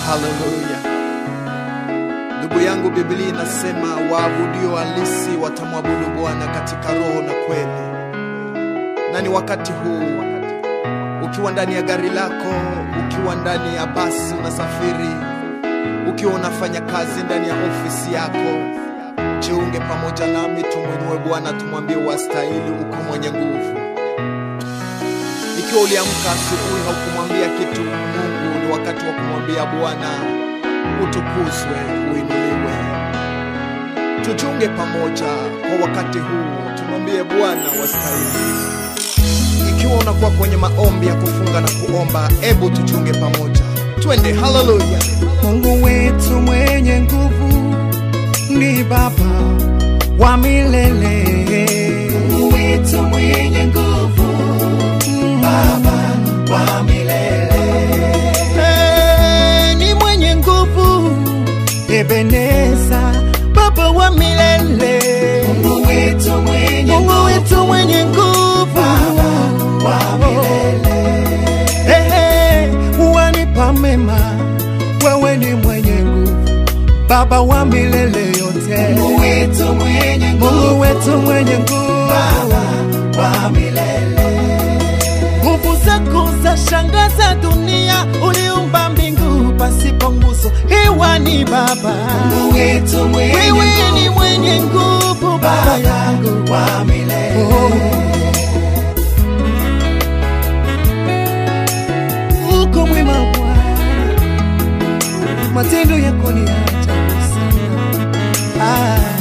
Haleluya. Ndugu yangu, Biblia inasema waabudio halisi watamwabudu Bwana katika roho na kweli. Na ni wakati huu, ukiwa ndani ya gari lako, ukiwa ndani ya basi unasafiri, ukiwa unafanya kazi ndani ya ofisi yako, jiunge pamoja nami, tumwinue Bwana, tumwambie wastahili, uko mwenye nguvu. Ikiwa uliamka asubuhi haukumwambia kitu Mungu, ni wakati wa kumwambia Bwana utukuzwe, uinuliwe. Tujiunge pamoja kwa wakati huu, tumwambie Bwana wastahili. Ikiwa unakuwa kwenye maombi ya kufunga na kuomba, ebu tujiunge pamoja, twende. Haleluya! Mungu wetu mwenye nguvu ni Baba wa milele. Mungu wetu mwenye nguvu, Baba wa milele. Eh, ni mwenye nguvu, Ebeneza, Baba wa milele. Mungu wetu mwenye Mungu wetu mwenye nguvu, Baba wa milele. Ehe, wanipa mema, wewe ni mwenye nguvu, Baba wa milele yote. Mungu wetu mwenye nguvu, Mungu wetu mwenye nguvu, Baba wa milele. Nguvu zako za shangaza dunia, uliumba mbingu pasipo nguzo, hewa ni Baba. Mungu wetu mwenye wewe ni mwenye nguvu, Baba yangu wa milele. Oh. uko mwema Bwana, matendo yako ni ya ajabu sana. Ah.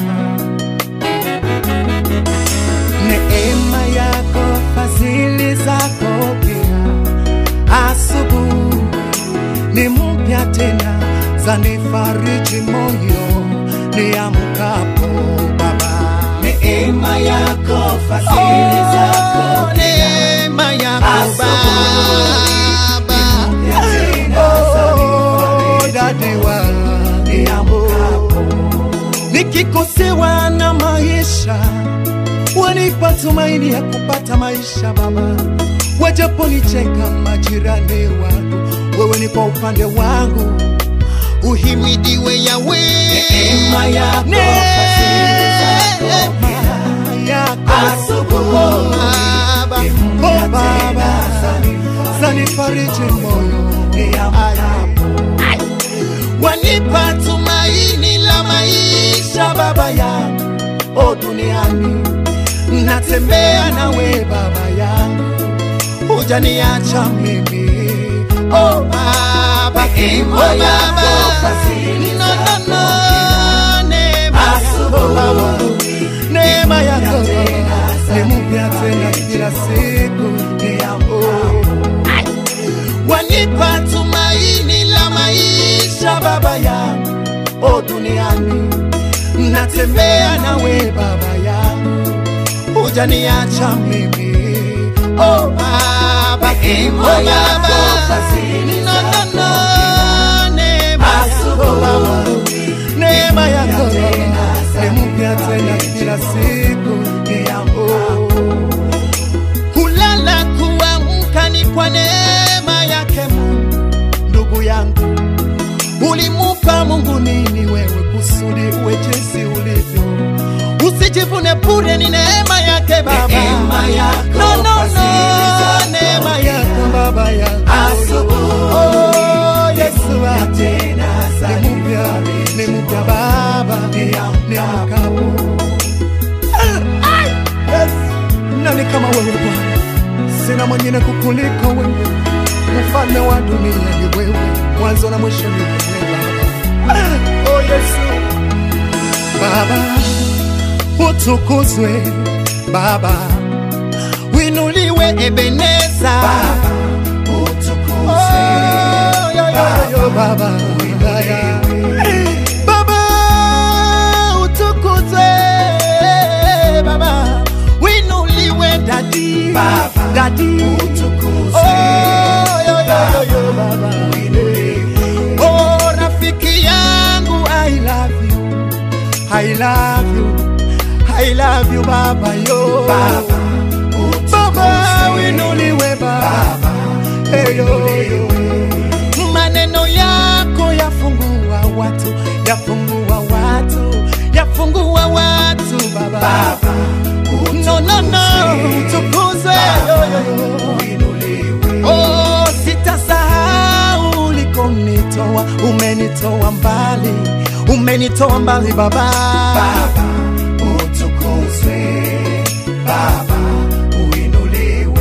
Neema yako, fadhili zako pia, asubuhi ni mpya tena, zanifariji moyo niamkapo Baba. Neema yako, fadhili zako pia, neema yako Baba Oh, dadi wa nikikosewa na maisha wanipa tumaini ya kupata maisha Baba, wajaponicheka majirani wangu, wewe ni kwa upande wangu, uhimidiwe Yawe. Neema yako, fadhili zako yako Baba, oh Baba, zanifariji moyo Ay. wanipa tumaini la maisha Baba yangu, o duniani natembea nawe Baba yangu, hujaniacha mimi o Baba, o Baba, no, no, no, neema yako Baba, neema yako ni mpya tena kila siku, oh wanipa tumaini la maisha Baba yangu, o duniani natembea nawe Baba yangu, hujaniacha mimi o Baba, o Baba, no, no, no, neema yako Baba, neema yako ni mpya tena kila siku, oh kulala kuamka ni kwa neema yake Mungu. Ndugu yangu, ulimupa Mungu nini wewe kusudi uwe jinsi ulivyo? Usijivune bure, ni neema yake Baba, Neema yako, no, no, no, fadhili zako neema yako Baba yangu, oh Yesu wangu, ni mpya, ni mpya Baba, ni mkapo Yes. Nani kama wewe Bwana? Sina mwingine kukuliko wewe, mfalme wa dunia ni wewe, mwanzo na mwisho ni wewe Baba. Oh Yesu, Baba utukuzwe, Baba winuliwe, Ebeneza Baba utukuzwe, oh, yo, yo, yo, Baba winuliwe, Baba utukuzwe, Baba winuliwe, dadi Baba, dadi utukuzwe. oh, yo, yo, yo, yo, Baba oh, rafiki yangu I love you I love you I love you Baba yo Baba, Baba winuliwe Baba, Hey, yo, yo. maneno yako ya yafungua watu yafungua watu baba, Baba, no, no, no, utukuzwe yo, yo, yo. uinuliwe. Oh, sitasahau ulikonitoa, umenitoa mbali, umenitoa mbali baba, Baba, utukuzwe. Baba, uinuliwe.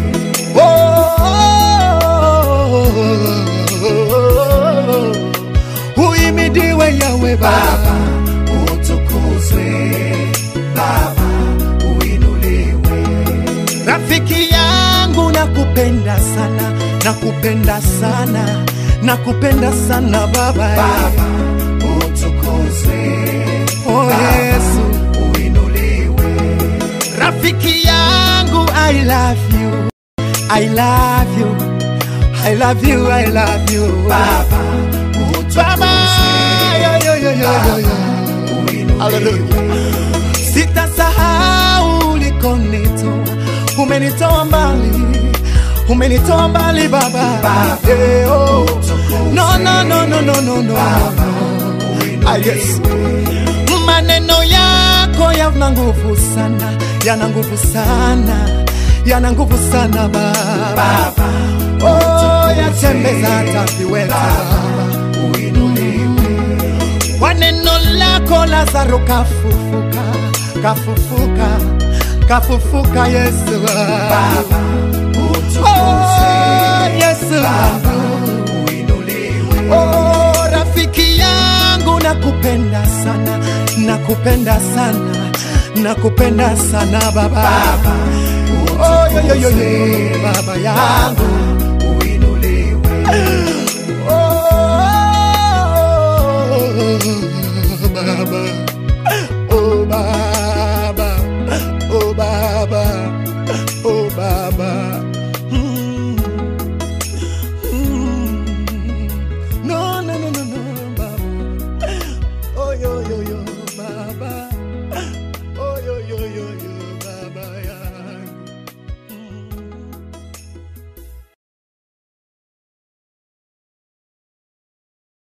Oh, uhimidiwe Yawe Baba, Baba, utukuzwe. Baba, uinuliwe. rafiki yangu nakupenda sana, nakupenda sana, nakupenda sana baba, Baba, utukuzwe. oh Yesu, Uinuliwe. rafiki yangu I love you, I love you, I love you, I love you Baba, Baba, utukuzwe. yo, yo, yo, yo, yo, yo. Uinuliwe. Sitasahau ulikonitoa, umenitoa mbali, umenitoa mbali baba. Baba, Yeah, oh. utukuzwe. No, no, no, no, no, no, no. Baba, Ah, yes. uinuliwe. Maneno yako yana nguvu sana, yana nguvu sana, yana nguvu sana baba. Baba, Oh, utukuzwe. yatembeza hata viweta Baba, uinuliwe. kwa neno lako Lazaro kafufuka, kafufuka, kafufuka Yesu. Baba, utukuzwe. Oh, Yesu Baba, wangu. uinuliwe. Oh, rafiki yangu nakupenda sana, nakupenda sana, nakupenda sana baba. Baba, Oh, yo, yo, yo, yo, utukuzwe. baba yangu. Baba,